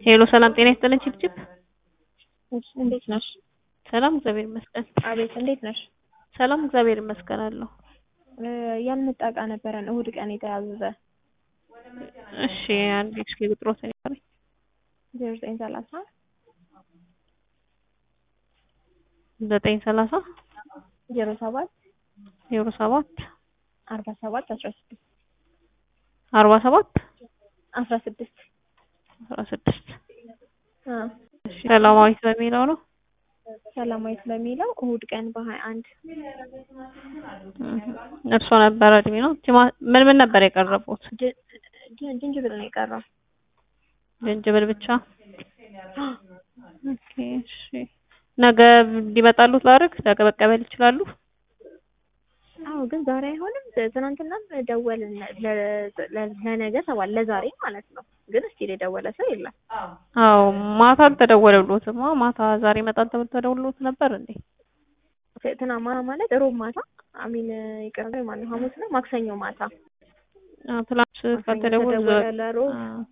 ሄሎ ሰላም ጤና ይስጥልን ችብችብ እሺ እንዴት ነሽ? ሰላም እግዚአብሔር ይመስገን። አቤት እንዴት ነሽ? ሰላም እግዚአብሔር ይመስገን አለሁ። ያልመጣ እቃ ነበረን እሁድ ቀን የተያዘዘ እሺ አንድ እስኪ ቁጥሮትን ይቀርኝ ዜሮ ዘጠኝ ሰላሳ ዘጠኝ ሰላሳ ዜሮ ሰባት ዜሮ ሰባት አርባ ሰባት አስራ ስድስት አርባ ሰባት አስራ ስድስት አስራ ስድስት አ እሺ ሰላማዊት በሚለው ነው። ሰላማዊት በሚለው እሁድ ቀን በሀያ አንድ እርሶ ነበረ እድሜ ነው። ቲማ- ምን ምን ነበር የቀረቡት? ጅ- ጅ- ጅንጅብል ነው የቀረው። ዝንጅብል ብቻ። ኦኬ እሺ ነገ እንዲመጣሉት ላድርግ? ነገ መቀበል ይችላሉ? አዎ ግን ዛሬ አይሆንም። ትናንትናም ደወልን ለ- ለ- ለነገ ተባለ ለዛሬ ማለት ነው። ግን እስቲል የደወለ ሰው የለም። አዎ ማታ አልተደወለልዎትም? አዎ ማታ ዛሬ ይመጣል ተብሎ ተደውሎት ነበር እንዴ? ትና ማታ ማለት ሮብ ማታ አሚን ይቅር ማለት ሐሙስ ነው ማክሰኞ ማታ አዎ ትላንት ካልተደወለ ተደወለ ለሮብ አዎ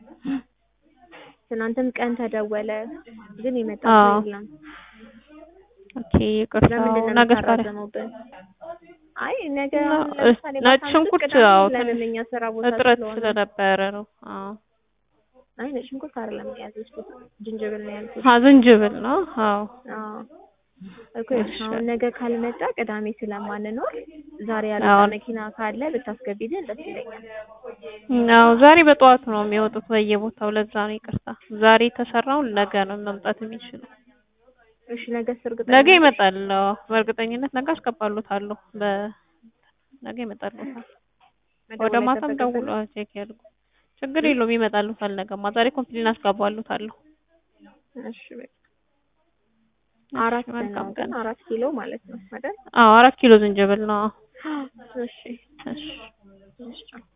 ትናንትም ቀን ተደወለ ግን የመጣ አዎ። ሰው የለም። ኦኬ ይቅርታ። ለምንድን ነው ነገ ታዲያ የምታራዝመውብን? አይ ነገ እና አሁን ለምሳሌ ነጭ በሳምንት ሽንኩርት ቅዳሜ አዎ ለምን ትንሽ እኛ ስራ ቦታ እጥረት ስለሆነ ስለነበረ ነው። አዎ አይ ነጭ ሽንኩርት አይደለም የያዝኩት ዝንጅብል ነው ያልኩት። አ ዝንጅብል ነው። አዎ አዎ እኮ እሺ። አሁን ነገ ካልመጣ ቅዳሜ ስለማንኖር ዛሬ ያለ አዎ። መኪና ካለ ብታስገቢልን ደስ ይለኛል። አዎ ዛሬ በጠዋት ነው የሚወጡት በየቦታው። ለዛ ነው ይቅርታ። ዛሬ የተሰራውን ነገ ነው መምጣት የሚችለው። እሺ ነገ እርግጠኛ ነገ ነሽ? ይመጣል። አዎ በእርግጠኝነት ነገ አስገባሉታለሁ። በ ነገ ይመጣሉታል። ወደ መደወል ማታም አይጠበቅብንም? ደውሎ ቼክ ያድርጉ። ችግር የለውም ይመጣሉታል። ነገማ ዛሬ ኮምፕሊን አስገባሉታለሁ። እሺ በቃ አራት መልካም ነው ቀን። ግን አራት ኪሎ ማለት ነው አይደል? አዎ አራት ኪሎ ዝንጅብል ነው። እሺ እሺ እሺ